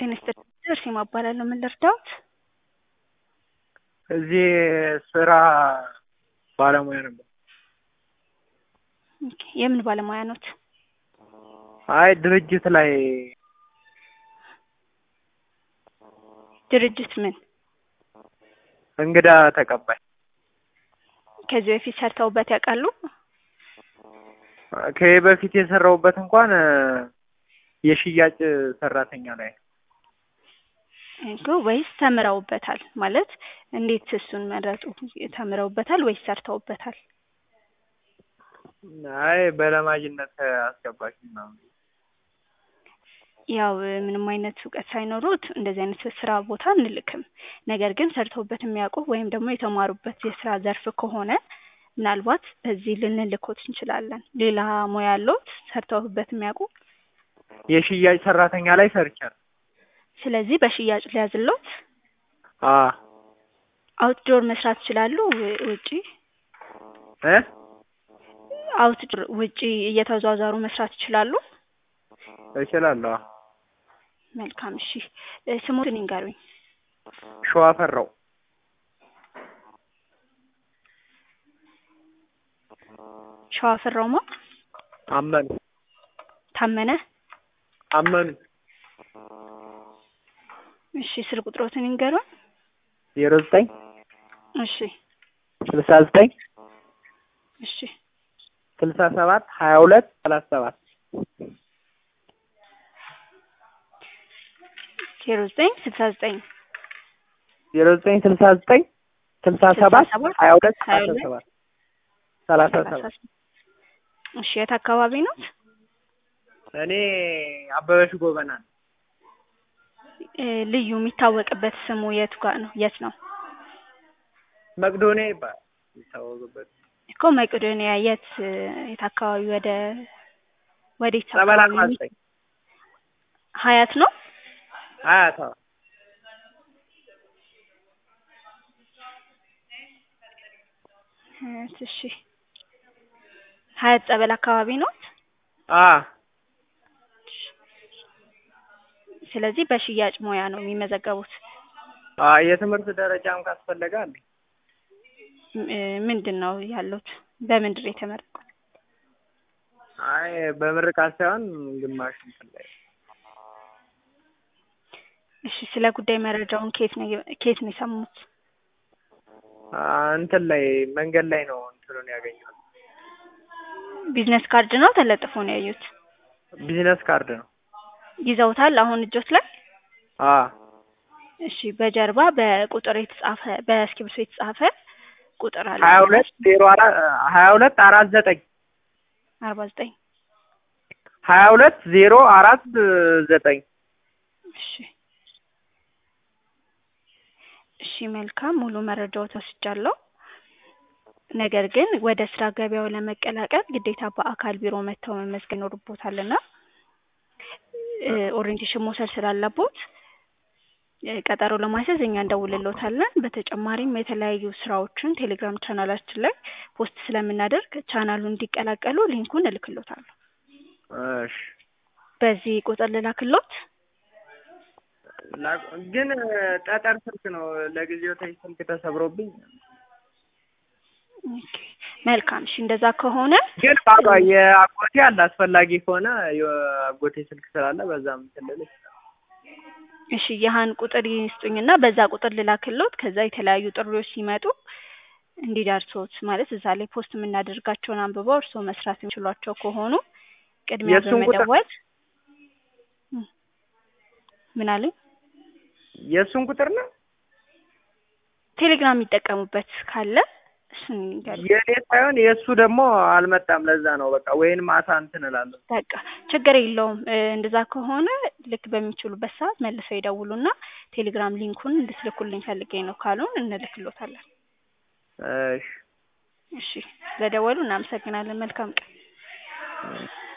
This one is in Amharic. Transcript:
ጤና ይስጥልኝ እርሴማ እባላለሁ። ምን ልርዳዎት? እዚህ ስራ ባለሙያ ነበር። ኦኬ፣ የምን ባለሙያ ኖት? አይ ድርጅት ላይ ድርጅት ምን? እንግዳ ተቀባይ። ከዚህ በፊት ሰርተውበት ያውቃሉ? ከዚህ በፊት የሰራሁበት እንኳን የሽያጭ ሰራተኛ ላይ ነው። እኮ ወይስ ተምረውበታል? ማለት እንዴት እሱን መረጡ? ተምረውበታል ወይስ ሰርተውበታል? አይ በለማጅነት አስገባች ምናምን። ያው ምንም አይነት እውቀት ሳይኖሩት እንደዚህ አይነት ስራ ቦታ አንልክም። ነገር ግን ሰርተውበት የሚያውቁ ወይም ደግሞ የተማሩበት የስራ ዘርፍ ከሆነ ምናልባት በዚህ ልንልኮት እንችላለን። ሌላ ሙያ ያለዎት ሰርተውበት የሚያውቁ? የሽያጭ ሰራተኛ ላይ ሰርቻለሁ። ስለዚህ በሽያጭ ሊያዝሎት አ አውትዶር መስራት ይችላሉ? ውጪ እ አውትዶር ውጪ እየተዟዟሩ መስራት ይችላሉ? እችላለሁ። መልካም እሺ። ስሞትን ይንገሩኝ። ሸዋ ፈራው ሸዋ ፈራውማ አመኑ ታመነ። አመኑ እሺ ስልክ ቁጥሮትን ይንገሩኝ። ዜሮ ዘጠኝ እሺ ስልሳ ዘጠኝ እሺ ስልሳ ሰባት ሀያ ሁለት ሰላሳ ሰባት ዜሮ ዘጠኝ ስልሳ ዘጠኝ ዜሮ ዘጠኝ ስልሳ ዘጠኝ ስልሳ ሰባት ሀያ ሁለት ሰላሳ ሰባት ሰላሳ ሰባት እሺ የት አካባቢ ነው? እኔ አበበሽ ጎበና ነኝ። እ ልዩ የሚታወቅበት ስሙ የት ጋር ነው? የት ነው? መቅዶኒያ ይባላል የሚታወቅበት እኮ መቄዶንያ የት የት አካባቢ ወደ ወዴት ጸበል አካባቢ አርባ የሚ- ዘጠኝ ሀያት ነው? ሀያት አዎ። ሀያት እሺ ሀያት ጸበል አካባቢ ነው? አ ስለዚህ በሽያጭ ሙያ ነው የሚመዘገቡት። አ የትምህርት ደረጃም ካስፈለገ አለ። እ ምንድን ነው ያሉት? በምንድን ነው የተመረቁት? አይ በምርቃት ሳይሆን ግማሽ እንትን ላይ እሺ ስለ ጉዳይ መረጃውን ከየት ነው ከየት ነው የሰሙት? አ እንትን ላይ መንገድ ላይ ነው እንትኑን ያገኘሁት። ቢዝነስ ካርድ ነው ተለጥፎ ነው ያዩት? ቢዝነስ ካርድ ነው። ይዘውታል አሁን እጆት ላይ? አ እሺ በጀርባ በቁጥር የተጻፈ በእስክሪብቶ የተጻፈ ቁጥር አለ ሀያ ሁለት ዜሮ አራት ሀያ ሁለት አራት ዘጠኝ አርባ ዘጠኝ ሀያ ሁለት ዜሮ አራት ዘጠኝ እሺ እሺ መልካም ሙሉ መረጃዎች ወስጃለሁ። ነገር ግን ወደ ስራ ገበያው ለመቀላቀል ግዴታ በአካል ቢሮ መጥተው መመዝገብ ይኖርቦታልና እ ኦሪንቴሽን መውሰድ ስላለቦት እ ቀጠሮ ለማስያዝ እኛ እንደውልሎታለን። በተጨማሪም የተለያዩ ስራዎችን ቴሌግራም ቻናላችን ላይ ፖስት ስለምናደርግ ቻናሉን እንዲቀላቀሉ ሊንኩን እልክሎታለሁ። እሺ በዚህ ቁጥር ልላክሎት? ላ- ግን ጠጠር ስልክ ነው ለጊዜው ተይ ስልክ ተሰብሮብኝ ኦኬ መልካም እሺ እንደዛ ከሆነ ግን ባባ የአጎቴ አለ አስፈላጊ ከሆነ የአጎቴ ስልክ ስላለ በዛም እንትን ልል እችላለሁ። እሺ ያህን ቁጥር ይስጡኝና በዛ ቁጥር ልላክሎት። ከዛ የተለያዩ ጥሪዎች ሲመጡ እንዲደርሶት ማለት እዛ ላይ ፖስት የምናደርጋቸውን አንብበው እርስዎ መስራት የሚችሏቸው ከሆኑ ቅድሚያ የእሱን ቁጥር- በመደወል እ ምን አለኝ የእሱን ቁጥር ነው ቴሌግራም የሚጠቀሙበት ካለ እሱን ይንገሩኝ። የእኔ ሳይሆን የእሱ ደግሞ አልመጣም። ለዛ ነው በቃ ወይን ማታ እንትን እላለሁ። በቃ ችግር የለውም። እ እንደዛ ከሆነ ልክ በሚችሉበት ሰዓት መልሰው ይደውሉና ቴሌግራም ሊንኩን እንድትልኩልኝ ፈልጌ ነው ካሉን እንልክሎታለን። እሺ እሺ ስለደወሉ እናመሰግናለን። መልካም ቀን። እሺ